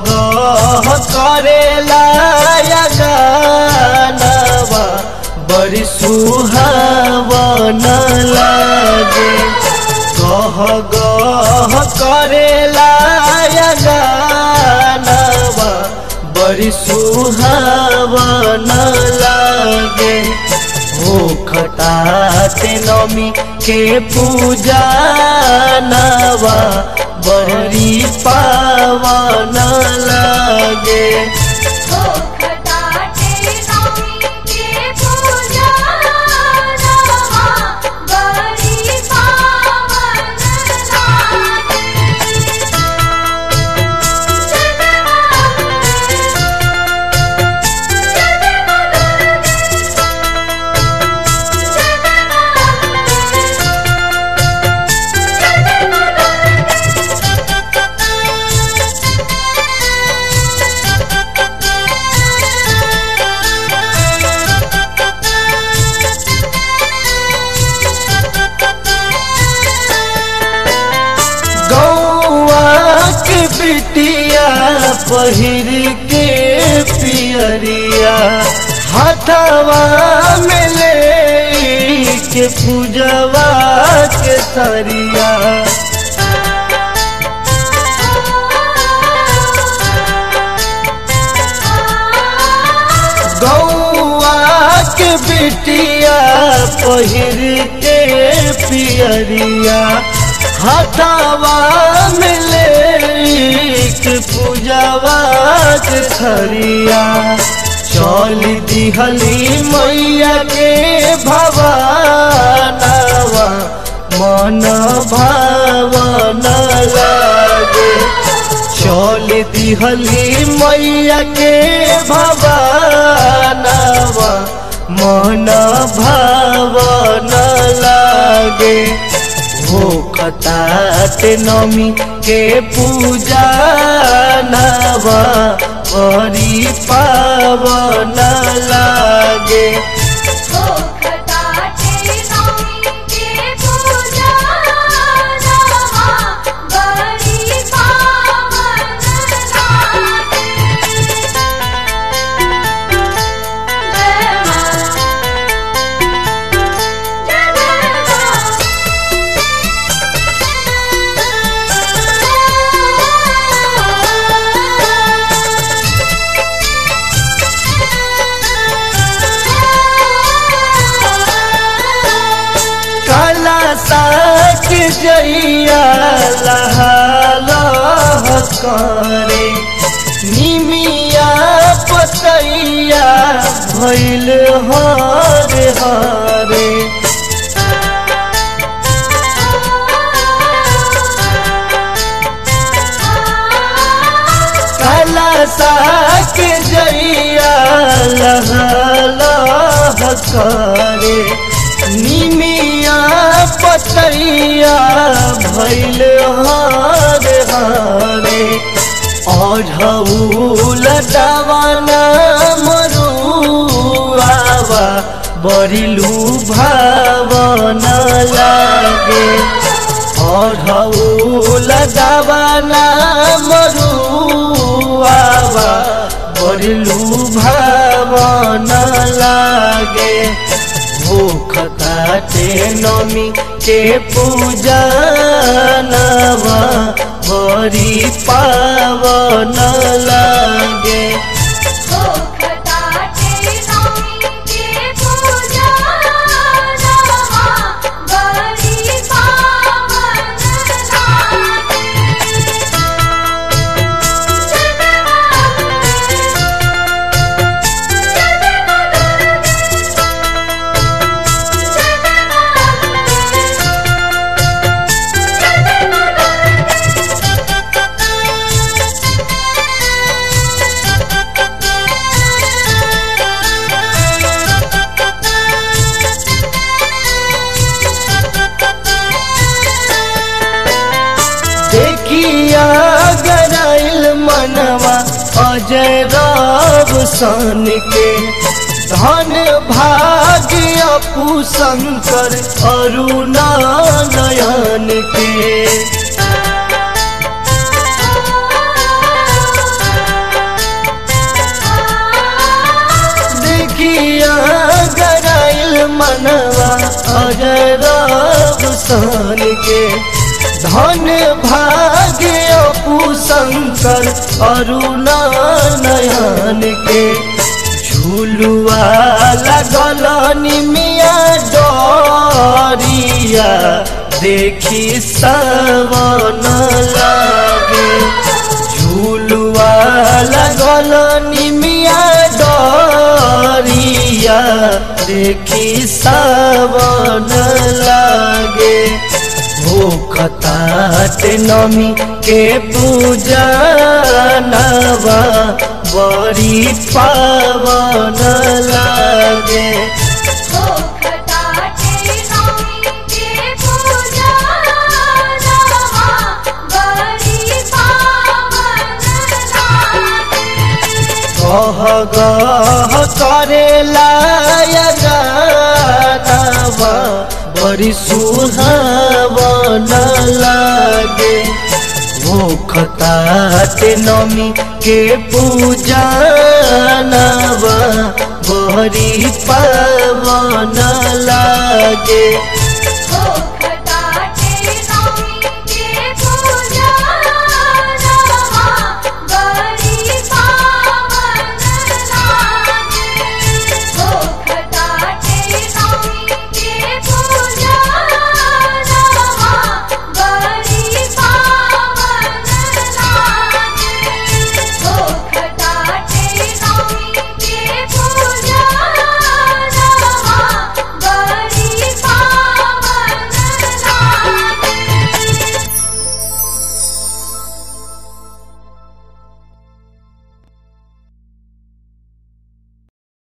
गह करेला या गानवा बड़ी सुहावन लागे गह गह करेला या गानवा बड़ी सुहावन लागे हो खटाते नमी के पूजा नवा बड़ी पावन लागे ओ खटाटे नौमी के पूजा नवा बड़ी पावन गौआ के बिटिया पहिर के पियरिया हथवा में ले के पूजवा के सरिया गौआ के बिटिया पहिर के पियरिया हथवा में ले के पूजवा के खरिया चल दिहली मैया के भवानवा मन भावन लागे चल दिहली मैया के भवानवा मन भावन लागे भूखतात नमी के पूजा नवा बड़ी पावन लागे ओ खटाटे नौमी के पूजा नवा बड़ी पावन लागे जय मां जय काला साक जइया लह करे निमिया पतैया भैल हरे हरे काला साक जइया लह लह करे निमिया पतैया भैल हरे हरे अढ़ौल दवाना मरुआवा बरिलू भावन लागे अढ़ौल दवाना मरुआवा बरिलू भावन लागे भूख काटे नमी के पूजा नवा बड़ी पावन लागे ओ खटाटे नौमी के पूजा नवा बड़ी पावन लागे देखिया गराइल मनवा अजय राव सन के धन भाग्य अपू शंकर अरुणा नयन के सन के धन भाग्य अपू शंकर अरुण नयन के झूलुआ लगल निमिया डरिया देखी सवन लागे झूलुआ लगल निमिया डरिया देखी सवन लागे भूखतात नमी के पूजा नवा बड़ी पावन लागे हो खटाटे नौमी के पूजा नवा बड़ी पावन लागे गह गह करेला गानवा बड़ी सुहावन लागे भूखतात नमी के पूजा नवा बड़ी पावन लागे हो